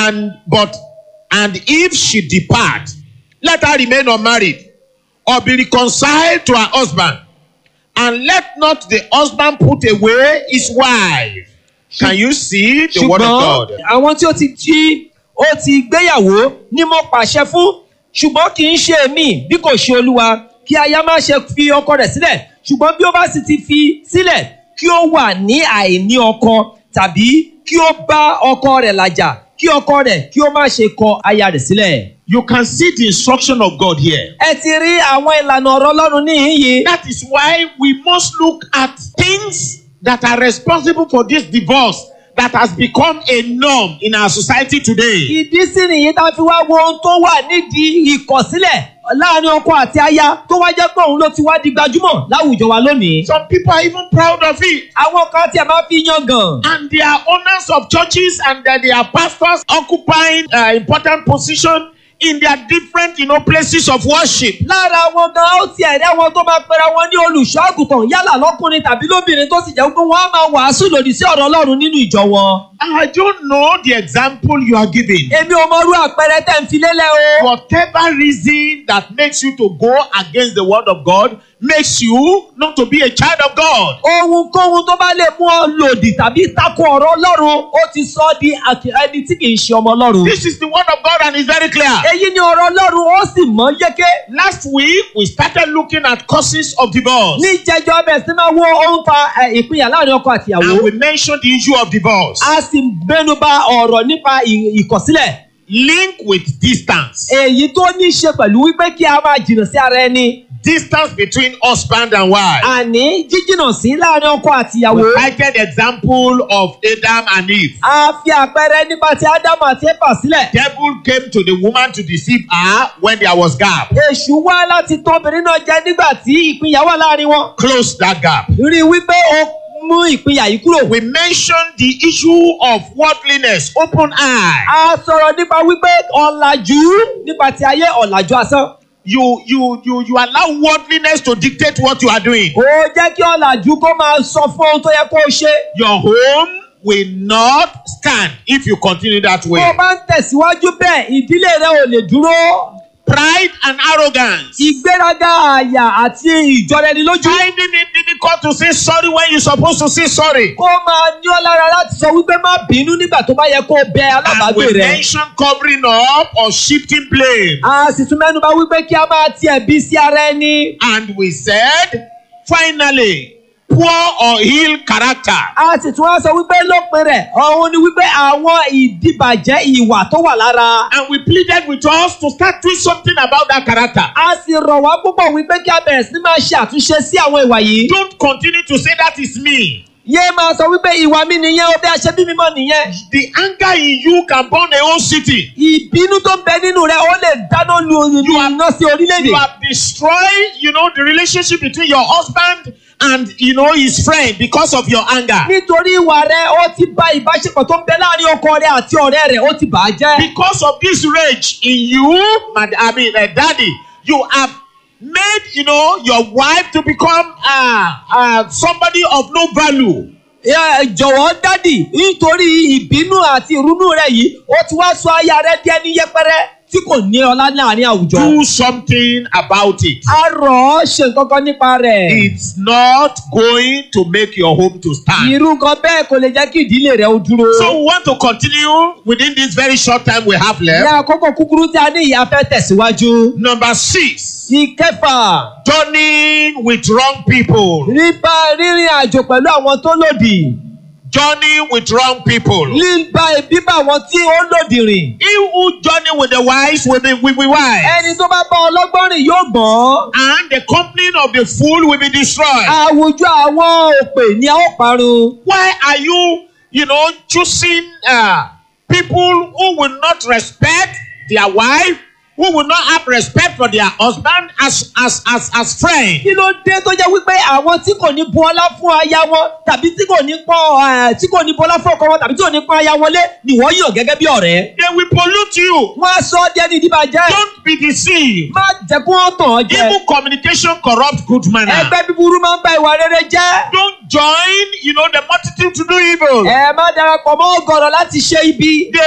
and but and if she depart, let her remain unmarried, or be reconciled to her husband, and let not the husband put away his wife. Can you see the word of God? ṣùgbọ́n àwọn tí ó ti tí ó ti gbéyàwó ni mo pàṣẹ fún ṣùgbọ́n kì í ṣe èmi bí kò ṣe olúwa kí aya má ṣe fi ọkọ rẹ̀ sílẹ̀ ṣùgbọ́n bí ó bá sì ti fi sílẹ̀ kí ó wà ní àìní ọkọ tàbí kí ó bá ọkọ rẹ̀ làjà kí ọkọ rẹ̀ kí ó má ṣe kọ aya rẹ̀ sílẹ̀. You can see the instruction of God here. ẹ ti rí àwọn ìlànà ọ̀rọ̀ ọlọ́run níhìn yìí. That is why we must look at things that are responsible for this divorce that has become a norm in our society today. ìdí sí nìyí tá a fi wá wo ohun tó wà nídìí ìkọ̀sílẹ̀ láàrin ọkọ àti aya tó wá jẹ́ pé òun ló ti wá di gbajúmọ̀ láwùjọ wa lónìí. Some people are even proud of it. àwọn kan tí a máa fi yan gan. And they are owners of churches and that they are pastors occupying uh, important position in their different you know, places of worship. lára wọn gan ó ti ẹ̀rí àwọn tó máa pera wọn ní olùṣọ́ àgùntàn yálà lọ́kùnrin tàbí lóbìnrin tó sì jẹ́ pé wọ́n á máa wàásù lòdì sí ọ̀rọ̀ ọlọ́run nínú ìjọ wọn. I don't know the example you are giving. èmi ò mọ irú àpẹẹrẹ tẹ̀ ń fi lélẹ̀ o. Whatever reason that makes you to go against the word of God makes you not to be a child of God. ohunkóhun tó bá lè mú ọ lòdì tàbí takò ọ̀rọ̀ ọlọ́run ó ti sọ ọ́ di àkì- ẹni tí kì í ṣe ọmọ ọlọ́run. This is the word of God and it's very clear. èyí ni ọ̀rọ̀ ọlọ́run ó sì mọ́ yéké. Last week we started looking at causes of divorce ní jẹjọ ọbẹ̀ sí máa wo ohun fa ẹ, ìpínyà láàrin ọkọ and àtìyàwó. we mentioned the issue of divorce. a sì mẹ́nuba ọ̀rọ̀ nípa ì- ìkọ̀sílẹ̀. Link with distance. èyí tó ní í ṣe pẹ̀lú wípé kí a máa jìnnà sí ara ẹni. Distance between husband and wife. àní jíjìnnà sí láàrin ọkọ àtìyàwó. We cited example of Adam and Eve. a fi àpẹẹrẹ nípa ti ádámù àti éfà sílẹ̀. Devil came to the woman to deceive her when there was gap. èṣù wá láti tọ́ obìnrin náà jẹ nígbà tí ìpínyà wà láàrin wọn. Close that gap. rí i wípé ó mú ìpínyà yìí kúrò. We mentioned the issue of worldliness, open eye. a sọ̀rọ̀ nípa wípé ọ̀làjú nípa ti ayé ọ̀làjú asán. You you you you allow worldliness to dictate what you are doing. ó jẹ́ kí ọ̀làjú kó máa sọ fún ohun tó yẹ kó o ṣe. Your home will not stand if you continue that bó way. o bá ń tẹ̀síwájú bẹ́ẹ̀ ìdílé rẹ ò lè dúró. Pride and arrogance. ìgbéraga àyà àti ìjọrẹnilójú. Finding it difficult to say sorry when you're supposed to say sorry. kó máa ní ọ lára láti sọ wípé má bínú nígbà tó bá yẹ kó o bẹ And alábàágbé we rẹ. mention covering up or shifting blame. a sì tún mẹ́nu bà wípé kí a máa tiẹ̀ bí sí ara ẹni. And we said, finally, poor or ill character. a sì tún wá sọ wípé lópin rẹ̀ òun ni wípé àwọn ìdìbàjẹ́ ìwà tó wà lára. And we pleaded with us to start doing something about that character. a sì rọ̀ wá púpọ̀ wípé kí a bẹ̀rẹ̀ sí máa ṣe àtúnṣe sí àwọn ìwà yìí. Don't continue to say that is me. yé máa sọ wípé ìwà mi nìyẹn o bí a ṣe bí mi mọ́ nìyẹn. The anger in you can burn a whole city. ìbínú tó ń bẹ nínú rẹ ó lè dáná lu You are- iná sí orílẹ̀-èdè. You have destroyed, you know, the relationship between your husband and, you know, his friend because of your anger. nítorí ìwà rẹ ó ti bà ìbáṣepọ̀ tó ń bẹ láàrin ọkọ rẹ àti ọ̀rẹ́ rẹ ó ti bà á jẹ́. Because of this rage in you, mad- I mean, uh, daddy, you have made, you know, your wife to become uh, uh, somebody of no value. Ẹ, jọ̀wọ́ dádì nítorí ìbínú àti ìrúnú rẹ yìí ó ti wá sọ aya rẹ di ẹni yẹpẹrẹ tí kò ní ọlá láàrin àwùjọ. Do something about it. a rọ̀ ọ́ ṣe nǹkan kan nípa rẹ̀. It's not going to make your home to stand. irú nǹkan bẹ́ẹ̀ kò lè jẹ́ kí ìdílé rẹ ó dúró. So we want to continue within this very short time we have ní left. àkókò kúkúrú tí a ní ìyá fẹ́ tẹ̀síwájú. Number six, ìkẹfà journeying with wrong people. nípa rírìn àjò pẹ̀lú àwọn tó lòdì. Journeying with wrong people. nípa bíbá àwọn tí ó lòdì rìn. He who journey with the wise will be, will be wise. ẹni tó bá bá ọlọ́gbọ́n rìn yóò gbọ́n. And the company of the fool will be destroyed. àwùjọ àwọn òpè ni a ó parun. Why are you, you know, choosing uh, people who will not respect their wife, who will not have respect for their husband as as as as friends? kí ló dé tó jẹ́ wípé àwọn tí kò ní bu ọlá fún aya wọn tàbí tí kò ní pọ́n ẹ̀, tí kò ní bu ọlá fún ọkọ wọn tàbí tí kò ní pọ́n aya wọn lé ni wọ́n yàn gẹ́gẹ́ bí ọ̀rẹ́. They will pollute you. wọ́n á sọ ọ́ di ẹni ìdíbàjẹ́. Don't be deceived. má jẹ́ kí wọ́n tàn ọ́ jẹ. Evil communication corrupt good manner. ẹgbẹ́ búburú máa ń ba ìwà rere jẹ́. Don't join, you know, the multitude to do evil. ẹ má darapọ̀ mọ́ ọ̀gọ̀rọ̀ láti ṣe ibi. They